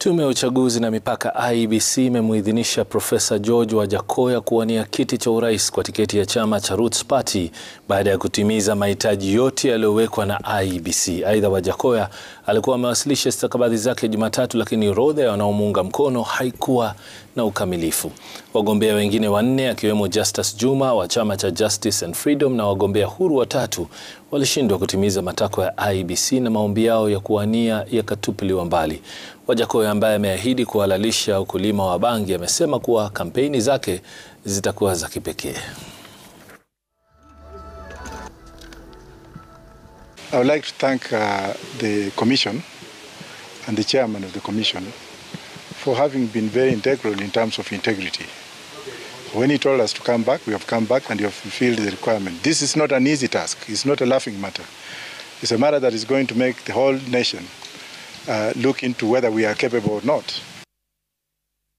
Tume ya uchaguzi na mipaka IEBC imemuidhinisha Profesa George Wajackoya kuwania kiti cha urais kwa tiketi ya chama cha Roots Party baada ya kutimiza mahitaji yote yaliyowekwa na IEBC. Aidha, Wajackoya alikuwa amewasilisha stakabadhi zake Jumatatu, lakini orodha ya wanaomuunga mkono haikuwa na ukamilifu. Wagombea wengine wanne akiwemo Justus Juma wa chama cha Justice and Freedom na wagombea huru watatu walishindwa kutimiza matakwa ya IEBC na maombi yao ya kuwania yakatupiliwa mbali. Wajackoya ambaye ameahidi kuhalalisha ukulima wa bangi amesema kuwa kampeni zake zitakuwa za kipekee. I would like to thank uh, the commission and the chairman of the commission for having been very integral in terms of integrity. When he told us to come back, we have come back and you have fulfilled the requirement. This is not an easy task. It's not a laughing matter. It's a matter that is going to make the whole nation uh, look into whether we are capable or not.